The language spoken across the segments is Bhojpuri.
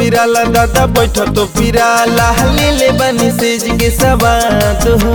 निराला दादा बैठ तो पिराला ले ले बनी सेज के सवाद हो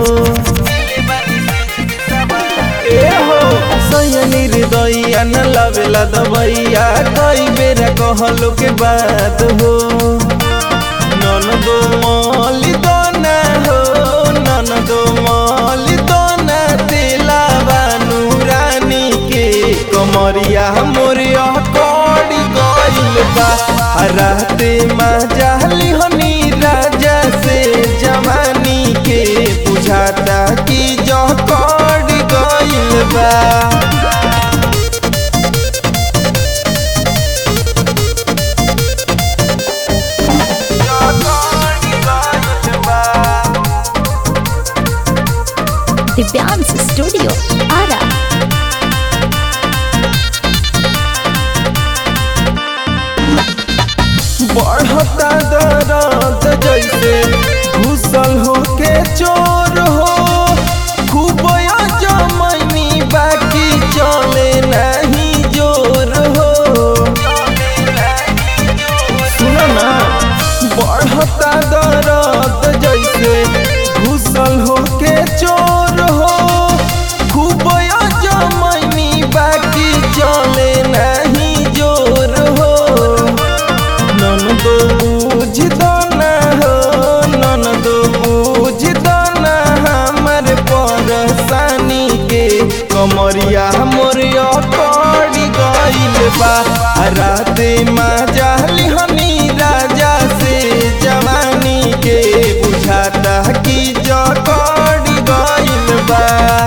ए हो सैया निर्दया न लवेला दबैया कई बेरा कहलो के बात हो नन दो मौली दोना हो नन दो मौली दोना तेला बानू रानी के कमरिया मोरिया कड़ी गइल बा आ राते माँ जाली हनी राजा से जवानी के बुझाता कि जो कड़ी गइल बा दिव्यांश स्टूडियो आरा बढ़ता दर्द जैसे घुसल हो के चोर हो खूब जमनी बाकी चले नहीं जोर हो सुनो ना बढ़ता दर्द जैसे घुसल हो के चोर हो खूब जमनी बाकी चले नहीं जोर हो नन दो बुझ ना हो नन दो बुझ ना हमर परेशानी के कमरिया मोरिया कड़ी गइल बा आ राते माँ जाली हनी राजा से जवानी के बुझाता कि जो कड़ी गइल बा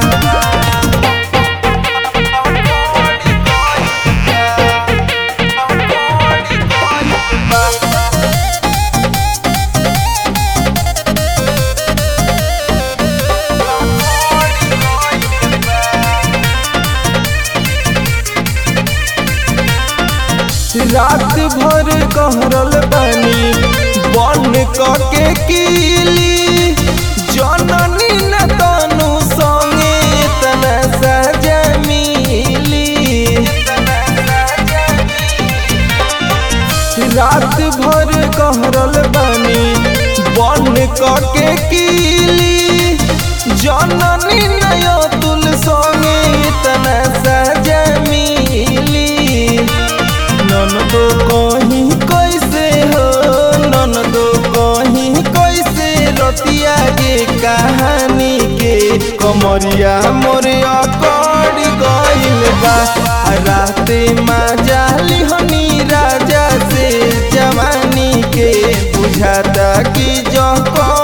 रात भर कहरल बानी बन के कीली जननी न तनु संगे तना सजा मिली रात भर कहरल बानी बन के कीली जननी नय तुल संगे तना सजा मिली नन दो कहीं कैसे हो नन दो कहीं कैसे रतिया के कहानी के कमरिया मोरिया कड़ी गइल बा आ राते माँ जाली हनी राजा से जवानी के बुझाता कि जो